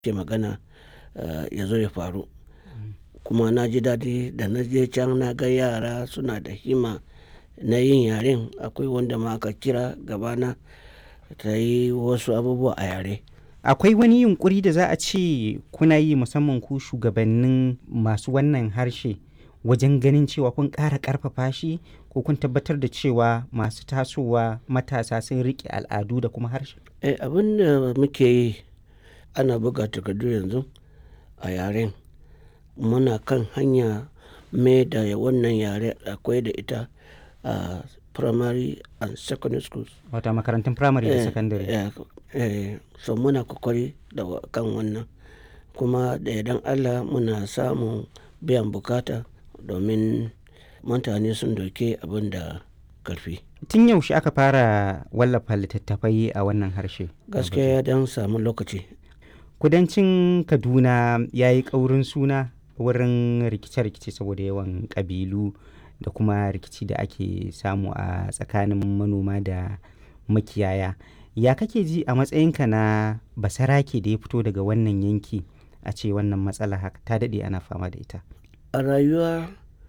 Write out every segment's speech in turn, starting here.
ke magana ya zo ya faru. Kuma na ji daɗi da na je can na ga yara suna da himma na yin yaren. Akwai wanda ma aka kira gabana ta yi wasu abubuwa a yare. Akwai wani yunƙuri da za a ce kuna yi musamman ku shugabannin masu wannan harshe wajen ganin cewa kun ƙara ƙarfafa shi ko kun tabbatar da cewa masu tasowa matasa sun riƙe al'adu da kuma harshe? Eh, abin da muke yi ana buga takardu yanzu a yaren. Muna kan hanya mai da wannan yare akwai da ita a primary and secondary schools. Wato makarantun firamare da sakandare. Eh, eh, so muna kokari da kan wannan. Kuma da yardan Allah muna samun biyan bukata domin mutane sun dauke abin da ƙarfi. Tun yaushe aka fara wallafa littattafai a wannan harshe? Gaskiya ya dan samu lokaci. Kudancin Kaduna ya yi ƙaurin suna wurin rikice-rikice saboda yawan ƙabilu da kuma rikici da ake samu a tsakanin manoma da makiyaya. Ya kake ji a matsayinka na basarake da ya fito daga wannan yanki a ce wannan matsala haka ta daɗe ana fama da ita? A rayuwa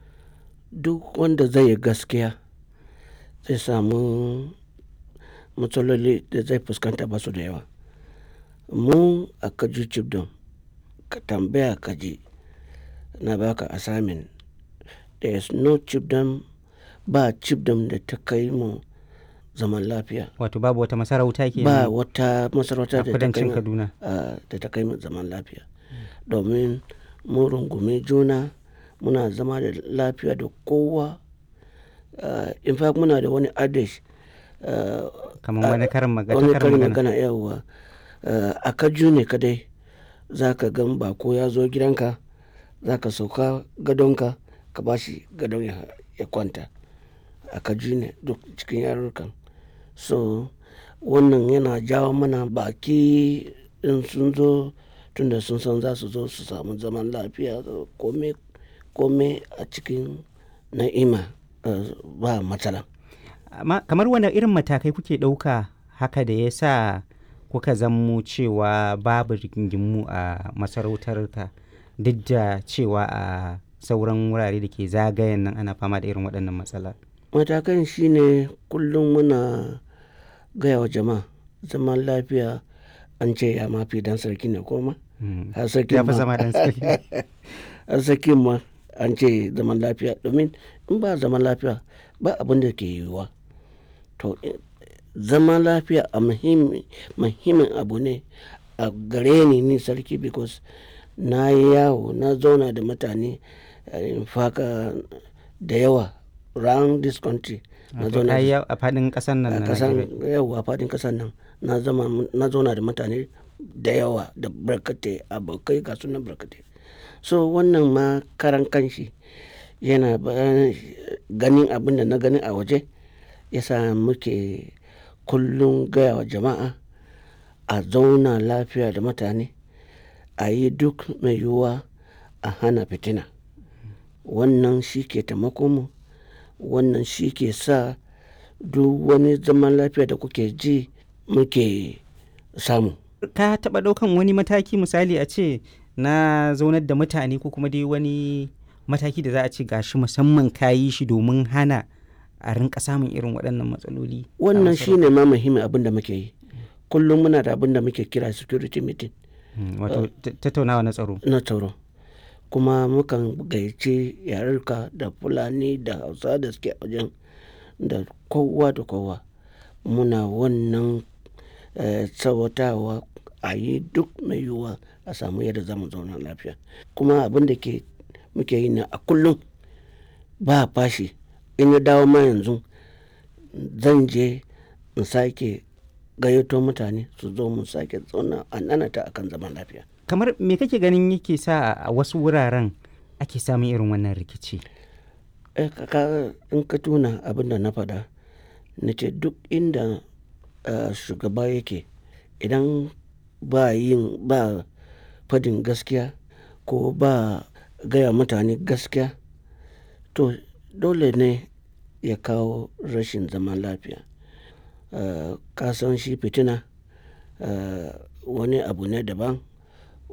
duk wanda zai yi gaskiya zai samu matsaloli da zai fuskanta ba su da yawa. Mu a Kaju Chibdom ka tambaya ka ji na baka assignment. There is no chiefdom ba chiefdom da ta kai mu zaman lafiya. Wato babu wata masarauta ke Ba wata masarauta a da ta kai kudancin mu Kaduna. ah, da ta kai mu zaman lafiya. Domin mun rungumi juna muna zama da lafiya da kowa. Ah, in fact muna da wani adage ah, Kamar wani karin magana. wani karin karin magana. magana yawwa. Ah, a Kaju ne kadai za ka gan bako ya zo gidanka za ka sauka gadonka ka ba shi gadon ya, ya kwanta. A Kaju ne duk cikin yarurrukan. So wannan yana jawo mana baki in sun zo tunda sun san za su zo su samu zaman lafiya kome, kome a cikin na'ima ah, ba matsala. Amma kamar wane irin matakai kuke ɗauka haka da ya sa kuka zammo cewa babu rigingimu a masarautarka duk da cewa a sauran wurare da ke zagayen nan ana fama da irin waɗannan matsala? Matakan shine kullum muna gaya wa jama'a zaman lafiya an ce ya mafi dan sarki ne koma. Mm. Har sarkin Ya fi ma- zama dan sarki. har sarkin ma an ce zaman lafiya domin in ba zaman lafiya ba abin da ke yiwuwa. To eh, zaman lafiya a muhimmi, muhimmin abu ne a gare ni ni sarki because na yi yawo na zauna da mutane eh, in faka da yawa round this country. Na Wato zauna ka yi da yawo a faɗin ƙasar nan a na kasan Najeriya. yau a fadin kasan nan na zama na zauna da mutane da yawa da barkatai abokai ga sunan barkatai so wannan ma karan kanshi yana ba- ganin abin da na gani a waje yasa muke kullum gaya wa jama'a a zauna lafiya da mutane a yi duk mai yiwuwa a hana fitina wannan shi ke taimako mu wannan shi ke sa duk wani zaman lafiya da kuke ji muke samu Ka taɓa ɗaukan wani mataki misali a ce na zaunar da mutane ko kuma dai wani mataki da za a ce gashi musamman ka yi shi domin hana a rinka samun irin waɗannan matsaloli. a wannan masarautar? shine ma muhimmin abin da muke yi kullum muna da abin da muke kira security meeting Mm, Wato ta- tattaunawa na tsaro. na tsaro kuma mukan gayyaci yarurka da fulani da hausa da suke a wajen da kowa da kowa muna wannan eh, tsawatawa a yi duk mai yiwuwa a samu yadda za mu zauna lafiya kuma abin da ke muke yi na a kullum ba fashi in ya dawo ma yanzu zan je in sake gayyato mutane su zo mu sake zauna a nanata akan zaman lafiya Kamar me kake ganin yake sa a wasu wuraren ake samun irin wannan rikici? Eh, ka- ka- in ka tuna abin da na faɗa na ce duk inda ah, shugaba yake idan ba yin ba fadin gaskiya ko ba gaya mutane gaskiya to dole ne ya kawo rashin zaman lafiya Ah, ka san shi fitina ah, wani abu ne daban